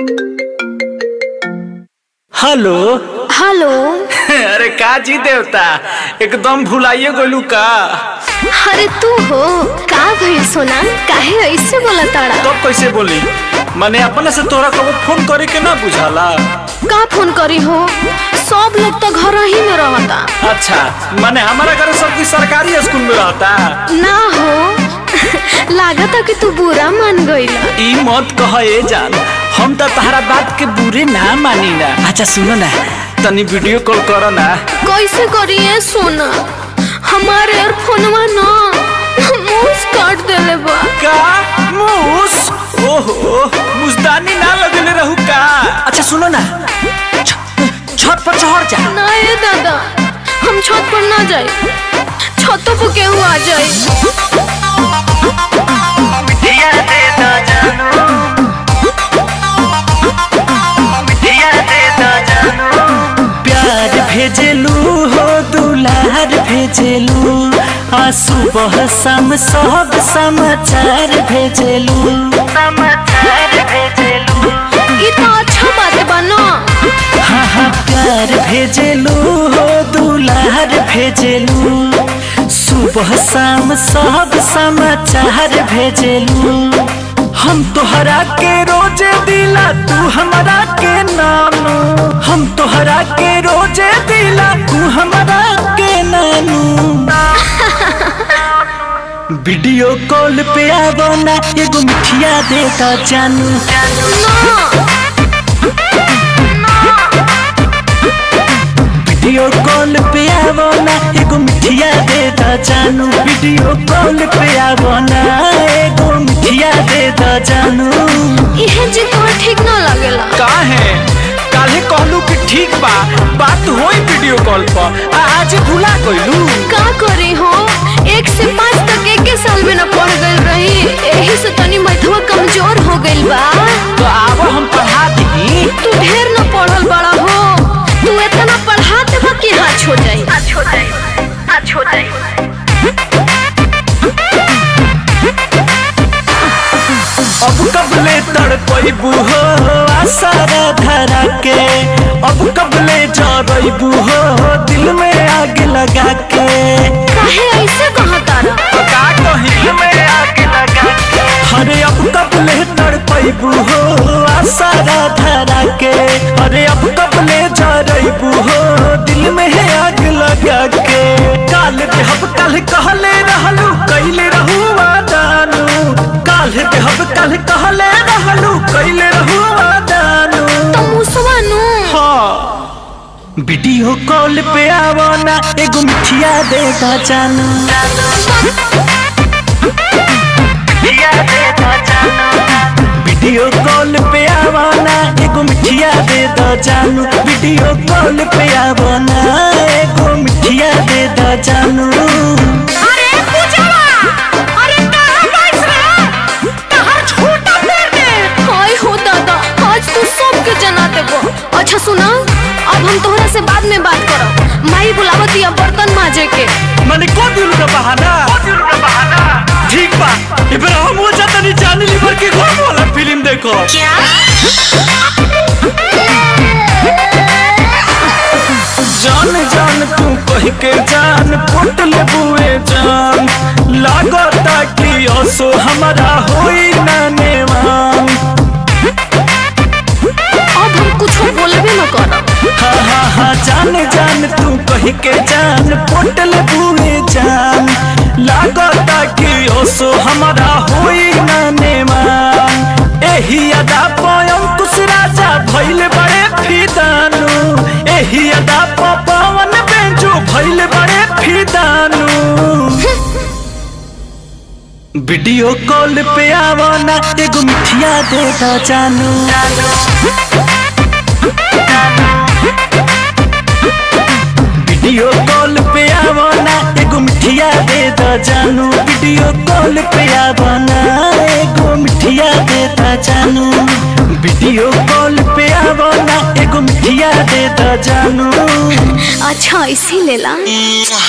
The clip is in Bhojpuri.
हेलो हेलो अरे का जी देवता एकदम भुलाइए गलू का अरे तू हो का भइल सोना काहे ऐसे बोला ताड़ा तब कैसे बोली मैंने अपने से तोरा कबो फोन करे के ना बुझाला का फोन करी हो सब लोग तो घर ही में रहता अच्छा मैंने हमारा घर सब की सरकारी स्कूल में रहता ना हो लागता कि तू बुरा मान गईला ई मत कह ए जान हम तो तहरा बात के बुरे ना मानी ना अच्छा सुनो ना तनी वीडियो कॉल करो ना कैसे करिए सोना हमारे एयरफोनवा ना मूस काट देले बा का मूस ओहो मुस्तानी ना लगले रहू का अच्छा सुनो ना छ- छत पर चढ़ जा ना ये दादा हम छत पर ना जाए छतों पर केहू आ जाए प्यार भेजलू हो दुलार भेजलू आ सुबह शाम सब समाचार भेजलू ये तो अच्छा बात बा ना हाँ हाँ प्यार भेजलू हो दुलार भेजलू सुबह शाम सब समाचार भेजलू हम तोहरा के रोजे दिला तू हमरा के नानू हम तोहरा के रोजे दिला तू हमरा के नानू वीडियो कॉल पे आवो ना एगो मिठिया देता जानू वीडियो कॉल पे आवो ना एगो मिठिया देता जानू वीडियो कॉल पे आवो ना एगो मिठिया देता जानू इहे जी तो ठीक ना लगेला का है काले कहलू कि ठीक बा बात होई वीडियो कॉल पर आ आज भुला गइलू का करी हो एक से पाँच तक एक के साल में न पढ़ गई रही यही से तनी मैथवा कमजोर हो गइल बा तो आवो हम पढ़ा दी तू ढेर न पढ़ल बड़ा हो तू इतना पढ़ा देबा कि हाथ हो जाई हाथ हो जाई हाथ हो जाई अब कबले तड़पैबू हो आसारा धरा के अब कबले जरैबू हो दिल में आग लगा के काहे ऐसे कहा तारा का कहीं में आग लगा के अरे अब कबले तड़पैबू हो आसारा धरा के अरे अब कबले जरैबू हो दिल में आग लगा के काल देहब कल कहले रहलू कैले रहू वादानू काल देहब कल कहले रहलू कैले रहू वादानू तो मुसवा नु हाँ वीडियो कॉल पे आवो ना एगो मिठिया देगा जानू वीडियो कॉल पे आवो ना एगो मिठिया दे दो जानू वीडियो कॉल पे आवो ना एगो मिठिया दे दो जानू अरे पूजावा अरे कहां बैठ रे कहां छोटा पैर दे हाय हो दादा आज तू सबके जना देबो अच्छा सुना अब हम तोहरा से बाद में बात करब माई बुलावत या बर्तन माजे के मैंने को दिल का बहाना ठीक बा इब्राहिम हो जाता नहीं जाने लीवर के कौन वाला फिल्म देखो क्या जान जान तू कह के जान फुट ले बुए जान लागता कि असो हमारा होई ना नेवान अब हम कुछ बोलबे न करब हा हा हा जान जान तू कह के जान फुट ले बुए जान लागता कि असो हमारा होई ना नेवान एही अदा पयम कुछ राजा भइल बड़े फिदानू एही अदा प पवन बेंजू भइल बड़े फिदानू वीडियो कॉल पे आवो ना एगो मिठिया देगा जानू वीडियो कॉल पे आवो ना एगो मिठिया दे दो जानू वीडियो कॉल पे आवो ना एगो मिठिया दे दो जानू वीडियो कॉल पे आवो ना एगो मिठिया दे दो जानू अच्छा इसी लेला